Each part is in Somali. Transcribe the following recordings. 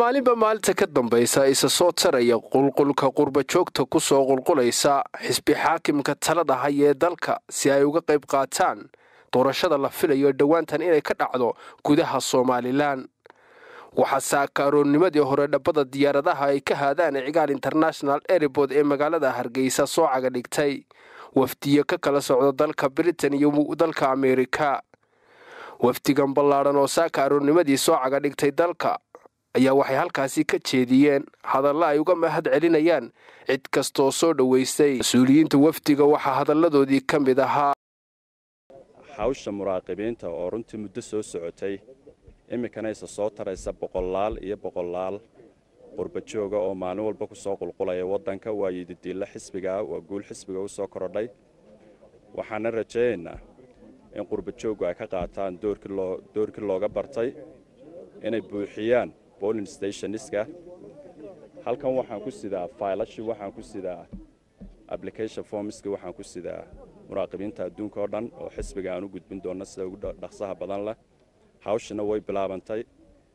maalinba maalinta ka dambaysa isa soo taraya qulqulka qurbajoogta ku soo qulqulaysa xisbi xaakimka talada haya ee dalka si ay uga qayb qaataan doorashada la filayo dhowaantan inay ka dhacdo gudaha somalilan waxaa saakaaroonnimadii hore dhabbada diyaaradaha ay ka haadaan cigaal international airbood ee magaalada hargeysa soo caga dhigtay wafdiyo ka kala socda dalka britain iyo dalka ameerika wafdigan ballaadhan oo saakaaroonnimadii soo caga dhigtay dalka ayaa waxay halkaasi ka jeediyeen hadalla ay uga mahad celinayaan cid kastooo soo dhoweystay mas-uuliyiinta wafdiga waxaa hadalladoodii ka mid ahaa hawsha muraaqibiinta oo runtii muddo soo socotay iminkana isa soo taraysa boqolaal iyo boqolaal qurbajooga oo maalin walba ku soo qulqulaya waddanka waa yididiilla xisbigaa waa guul xisbiga u soo korodhay waxaana rajaynaynaa in qurbajooggu ay ka qaataan doorkii looga bartay inay buuxiyaan bolin stationska halkan waxaan ku sidaa faylashii waxaan ku sidaa application formski waxaan ku sidaa muraaqibiinta adduunka oo dhan oo xisbiga aan u gudbin doonno sida ugu dhaqsaha badan leh hawshina way bilaabantay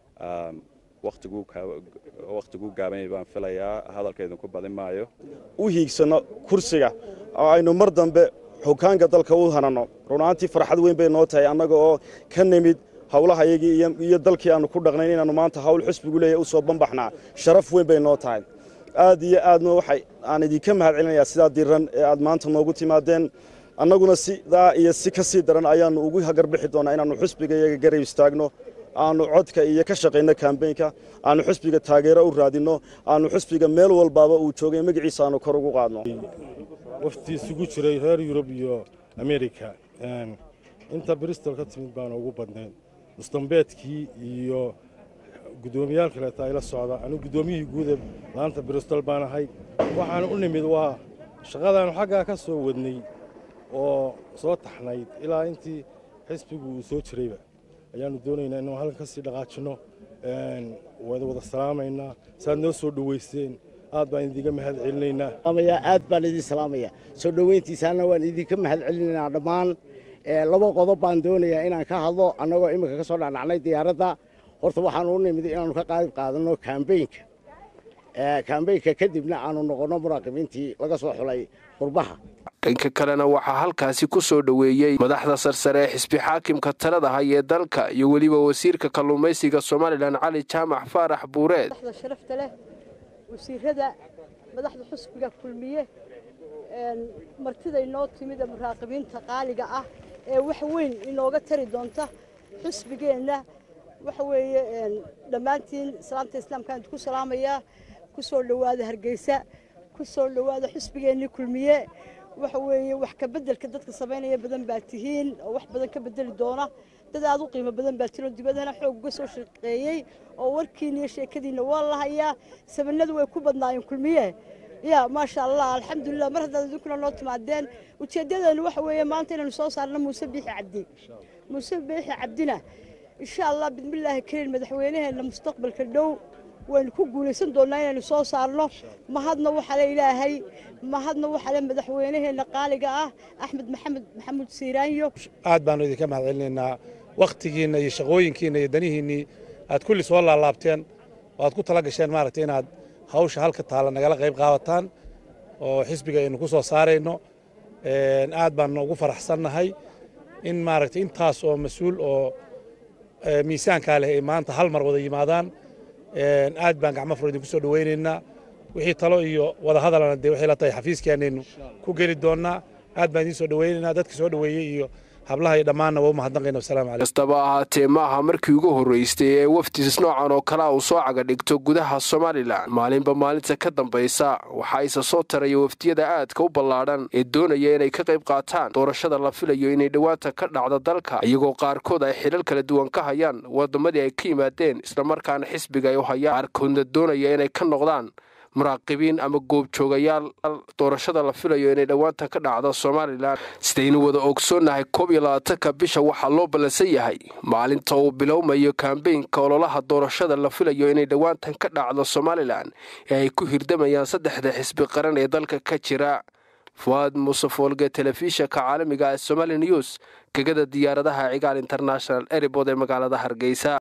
wakhtiguu gaabanyay baan filayaa hadalkaydinku badin maayo u hiigsanno kursiga oo aynu mar dambe xukaanka dalka u hananno runaantii farxad weyn bay noo tahay annaga oo ka nimid hawlahayagii iyo dalkii aannu ku dhaqnayn inaannu maanta hawl xusbigu leeyahy u soo banbaxnaa sharaf weyn bay noo tahay aad iyo aadna waxay aan idinka mahad celinayaa sidaa diran ee aad maanta noogu timaadeen annaguna sidaa iyo si ka sii daran ayaannu ugu hagarbixi doonnaa inaannu xusbiga iyaga garab istaagno aannu codka iyo ka shaqayno kambeynka aannu xusbiga taageero u raadinno aannu xusbiga meel walbaaba uu joogay magaciisa aannu kor ugu qaadno wafti isugu jiray reer yurub iyo amerika inta bristol ka timid baana ugu badnayd mustambeedkii iyo guddoomiyaal kaleeta ayla socda anigu guddoomiyihii guuda laanta bristol baan ahay waxaan u nimid waa shaqadaannu xaggaa ka soo wadnay oo soo taxnayd ilaa intii xisbigu uu soo jirayba ayaannu doonaynaa inuu halkan ka sii dhaqaajinno wada wada salaamaynaa saaad noo soo dhowayseen aad baan idinka mahad celinaynaa aad baan idin salaamaya soo dhoweyntiisaana waan idinka mahad celinaynaa dhammaan laba qodob baan doonayaa inaan ka hadlo annagoo iminka ka soo dhacdhacnay diyaaradda horta waxaanu u nimid inaannu ka qayb qaadanno kambeynka kambeynka kadibna aanu noqonno muraaqibiintii laga soo xulay qurbaha dhanka kalena waxaa halkaasi ku soo dhoweeyey madaxda sarsare ee xisbi xaakimka talada haya ee dalka iyo weliba wasiirka kalluumaysiga somalilan cali jaamac faarax buureed sharafta leh wasiirada madaxda xusbiga kulmiye martida inoo timid ee muraaqibiinta qaaliga ah ee wax weyn inooga tari doonta xusbigeenna waxa weeye dhammaantiin salaamta islaamkaan ku salaamayaa ku soo dhowaada hargeysa ku soo dhowaada xusbigeennii kulmiye waxa weeye wax ka beddelka dadka samaynaya badan baa tihiin oo wax badan ka beddeli doona dad aad u qiimo badan baa tiro dibadana xoog uga soo shaqeeyey oo warkiina iyo sheekadiinna waa la hayaa sabanadu way ku badnaayeen kulmiye ya maasha allah alxamdulilah mar haddaad idinkuna noo timaadeen ujeeddadeenu waxa weeye maanta inaynu soo saarno muuse biixi cabdi muuse biixi cabdina insha allah bismillaahi kariin madaxweynaheenna mustaqbalka dhow waynu ku guulaysan doonnaa inaynu soo saarno mahadna waxaa le ilaahay mahadna waxaa le madaxweynaheenna qaaliga ah axmed maxamed maxamuud siiraanyo aad baannu idinka mahad celinaynaa wakhtigiinna iyo shaqooyinkiinna iyo danihiinnii aad kulli soo laalaabteen oo aad ku tala gasheen maaragtay inaad hawsha halka taalla nagala qayb qaabataan oo xisbiga aynu ku soo saarayno aad baannu ugu faraxsannahay in maaragtay intaas oo mas-uul oo miisaankaa leh ay maanta hal mar wada yimaadaan aad baan gacmo furo idinku soo dhowaynaynaa wixii talo iyo wada hadalana dee waxay la tahay xafiiskeenaynu ku geli doonnaa aad baan idiin soo dhowaynaynaa dadka soo dhoweeyey iyo hablaha iyo dhammaanna waa u mahadnaqayna wasalaamu calaykum kastaba ahaatee ma aha markii ugu horraystay ee wafdis noocan oo kalea uu soo caga dhigto gudaha somalilan maalinba maalinta ka dambaysa waxaa isa soo taraya wafdiyada aadka u ballaadhan ee doonaya inay ka qayb qaataan doorashada la filayo inay dhowaanta ka dhacda dalka iyagoo qaarkood ay xilal kala duwan ka hayaan waddamadii ay ka yimaadeen islamarkaana xisbiga ay u hayaan qaarkoodna doonaya inay ka noqdaan muraaqibiin ama goobjoogayaal doorashada la filayo inay dhowaanta ka dhacdo somalilan sidaynu wada ogsoonnahay koob iyo labaatanka bisha waxaa loo ballansan yahay maalinta uu bilowmayo kambeynka ololaha doorashada la filayo inay dhowaantan ka dhacdo somalilan ee ay ku hirdamayaan saddexda xisbi qaran ee dalka ka jira fuaad muuse foolge telefishinka caalamiga ee somali news gegada diyaaradaha cigaal international eribod ee magaalada hargeysa